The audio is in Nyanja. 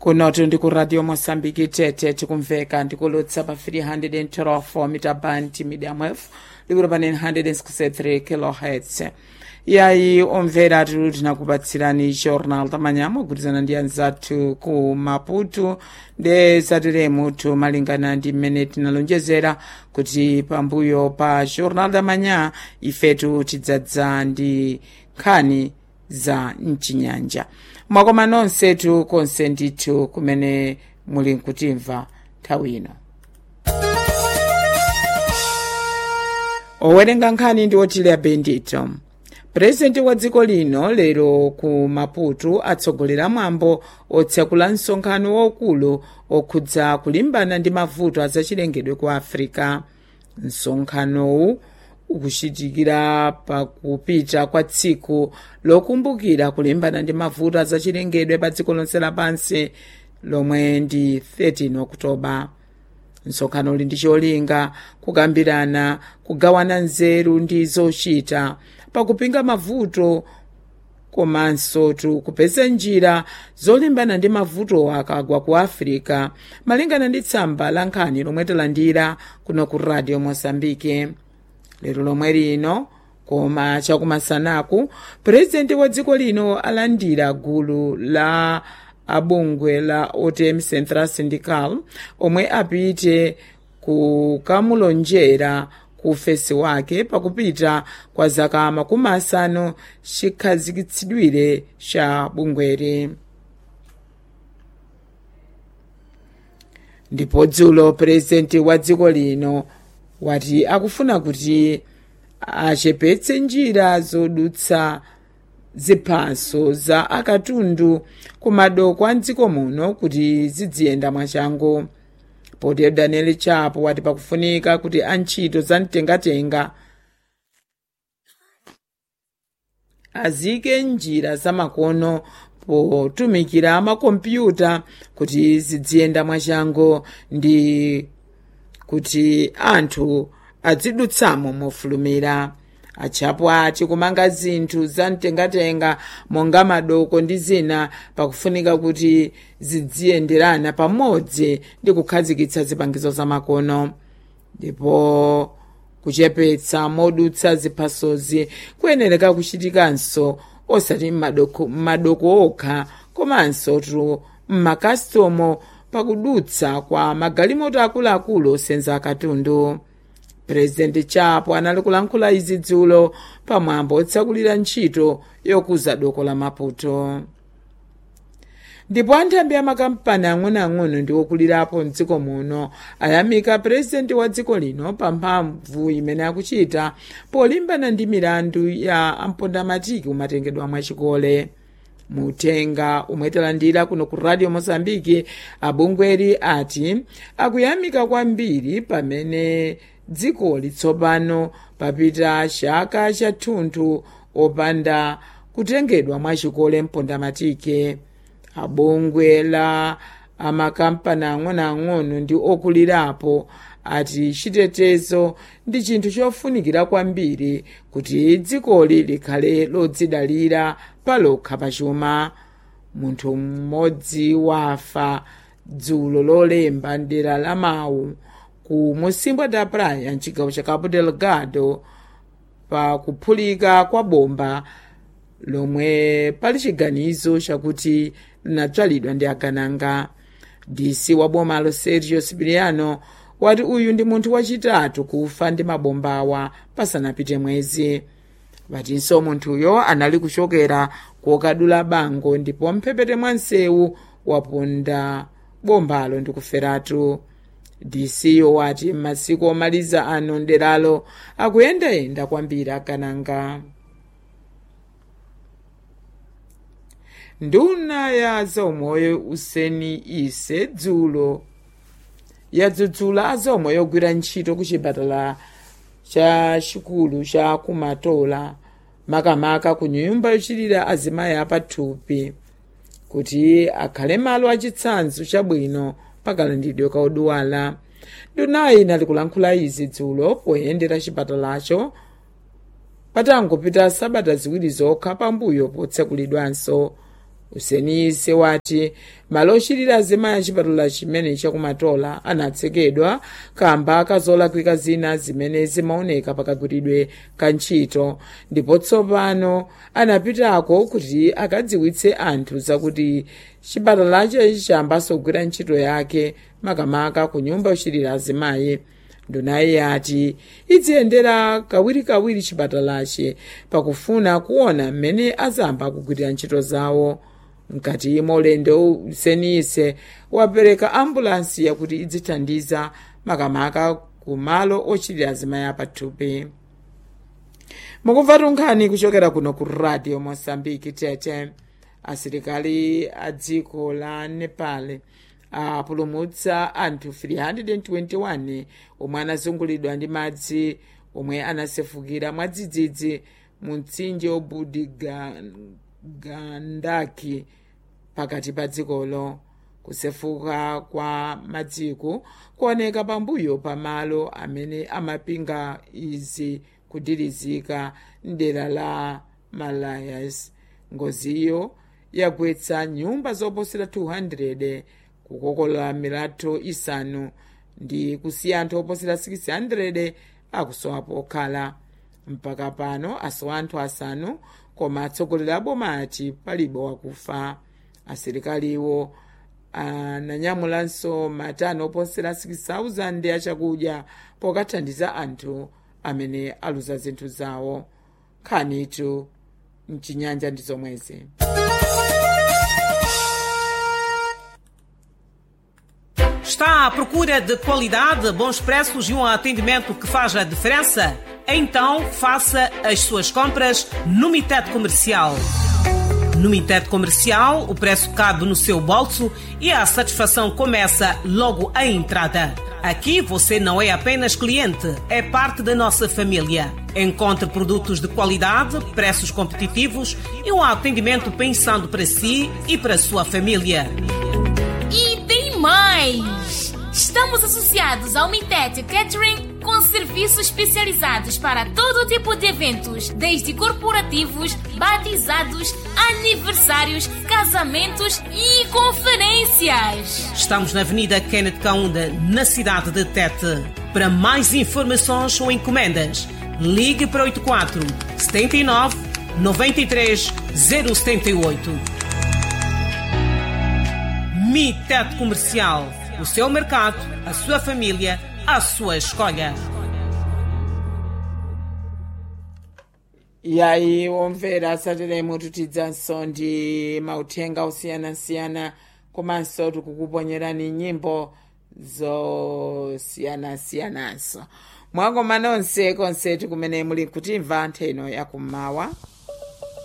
kunotu ndi ku radio mosambiki tete tikumveka ndikulutsa pa 312 mita band medium wave likulu pa 963 kilohertz yayi omvera tulu tinakupatsirani jornal tamanyama kugwirizana ndi anzathu ku maputo nde zateremutu malingana ndi mmene tinalonjezera kuti pambuyo pa jornal tamanya ifetu tidzadza ndi nkhani za mchinyanja mwakoma nonsetu konse ndithu kumene muli nkutimva nthawi ino owerenga nkhani ndi otilia bendito purezidenti wa dziko lino lero ku maputo atsogolera mwambo otsekula msonkhano waukulu okhudza kulimbana ndi mavuto azachilengedwe ku africa msonkhanowu ukuchitikira pakupita kwa tsiku lokumbukira kulimbana ndi mavuto azachilengedwe pa dziko lonse lapansi lomwe ndi 13 okutoba msonkhano uli ndi cholinga kukambirana kugawana nzeru ndi zochita pakupinga mavuto komanso kupeza njira zolimbana ndi mavuto akagwa ku africa malingana ndi tsamba la nkhani lomwe talandira kuno ku radio mosambike lero lomwe lino koma chakumasanaku purezidenti wa dziko lino alandira gulu la abungwe la otm central syndical omwe apite kukamulonjera ku ufesi wake pakupita kwa zaka makumi asanu chikhazikitsidwire cha bungweri ndipo dzulo purezidenti wa dziko lino wati akufuna kuti achepetse njira zodutsa ziphaso za akatundu ku madoko a mdziko muno kuti zidziyenda mwachangu potero daniel chapo wati pakufunika kuti antchito za mtengatenga azike njira zamakono potumikira makompyuta kuti zidziyenda mwachangu ndi kuti anthu azidutsamo mofulumira achapo ati kumanga zinthu za mtengatenga monga madoko ndi zina pakufunika kuti zidziyenderana pamodzi ndi kukhazikitsa zipangizo zamakono ndipo kuchepetsa modutsa ziphasozi kuyenereka kuchitikanso osati m'madoko m'madoko okha komanso tu m'makastomo pakudutsa kwa magalimoto akuluakulu osenza akatundu purezidenti chapo anali kulankhula izi dzulo pamwambo otsakulira ntchito yokuza doko la maputo ndipo anthambi amakampani ang'onoang'ono ndi okulirapo mdziko muno ayamika purezidenti wa dziko lino pa mphamvu imene akuchita polimbana ndi milandu ya ampondamatiki umatengedwa mwachikole mutenga umwe talandira kuno ku radio mozambiki abungweri ati akuyamika kwambiri pamene dziko litsopano papita chaka chathunthu opanda kutengedwa mwachikole mpondamatike abungwe la amakampani ang'onoang'ono ndi okulirapo ati chitetezo ndi chinthu chofunikira kwambiri kuti dzikoli likhale lodzidalira palokha pachuma munthu mmodzi wafa dzulo lolemba mdera la mawu ku musimbwa da praia mchigawo cha cabo delgado pa kuphulika kwa bomba lomwe pali chiganizo chakuti linadzalidwa ndi agananga dc wa bomalo sergio sipiliano wati uyu ndi munthu wachitatu kufa ndi mabombawa pasanapite mwezi vatinso munthuyo anali kuchokera kokadula bango ndipo mphepete mwa msewu waponda bombalo ndi kuferatu dc wati m'masiku omaliza ano nderalo akuyendayenda kwambiri agananga nduna ya zaumoyo useni ise dzulo yadzudzula azaumoyo ogwira ntchito ku chipatala cha chikulu cha kumatola makamaka ku nyumba yochitira azimayi apathupi kuti akhale malo achitsanzo chabwino pakalandidwe ka odwala ndunayi inali kulankhula izi dzulo poyendera chipatalacho patangopita sabata ziwiri zokha pambuyo potsekulidwanso usenise wati malo ochitira azimayi achipatala chimene chakumatola anatsekedwa kamba kazolakwika zina zimene zimaoneka pakagwiridwe ka ntchito ndipo tsopano anapitako kuti akadziwitse anthu zakuti chipatalacho chiyambanso kugwira ntchito yake makamaka ku nyumba yochitira azimayi ndunayi yati idziyendera kawirikawiri chipatalachi pakufuna kuona mmene azamba kugwirira ntchito zawo mkati molendo usenise wapereka ambulansi yakuti idzithandiza makamaka ku malo ochitira azimayi apathupi mukumva tunkhani kuchokera kuno ku radio mosambiki tete asilikali a dziko la nepal apulumutsa anthu 321 omwe anazungulidwa ndi madzi omwe anasefukira mwadzidzidzi mu mtsinje obudi gandaki pakati pa dzikolo kusefuka kwa madziku kuoneka pambuyo pamalo amene amapinga izi kudirizika mdera la malayas ngoziyo yagwetsa nyumba zoposera 200 kukokola milatho isanu ndi kusiya anthu oposera 600 akusowa pokhala mpaka pano asowa anthu asanu koma atsogoleri a boma ati palibe wakufa asilikaliwo ananyamulanso matani oposera 6000 achakudya pokathandiza anthu amene aluza zinthu zawo nkhanitu mchinyanja ndi zomwezi Está à procura de qualidade, bons preços e um atendimento que faz a diferença? Então faça as suas compras no Mitet Comercial. No Mitet Comercial, o preço cabe no seu bolso e a satisfação começa logo à entrada. Aqui você não é apenas cliente, é parte da nossa família. Encontre produtos de qualidade, preços competitivos e um atendimento pensando para si e para sua família. E tem mais! Estamos associados ao Mintet Catering com serviços especializados para todo tipo de eventos, desde corporativos, batizados, aniversários, casamentos e conferências. Estamos na Avenida Kenneth Kaunda, na cidade de Tete. Para mais informações ou encomendas, ligue para 84 79 93 078. Mitet Comercial. O seu mercado, a sua família, a sua escolha. E aí, omvera sateremo tutidzanso ndi mauthenga osiyanasiyana komanso tikukuponyerani nyimbo zosiyanasiyananso mwakoma nonse konse kumene muli kutimva ntheno yakummawa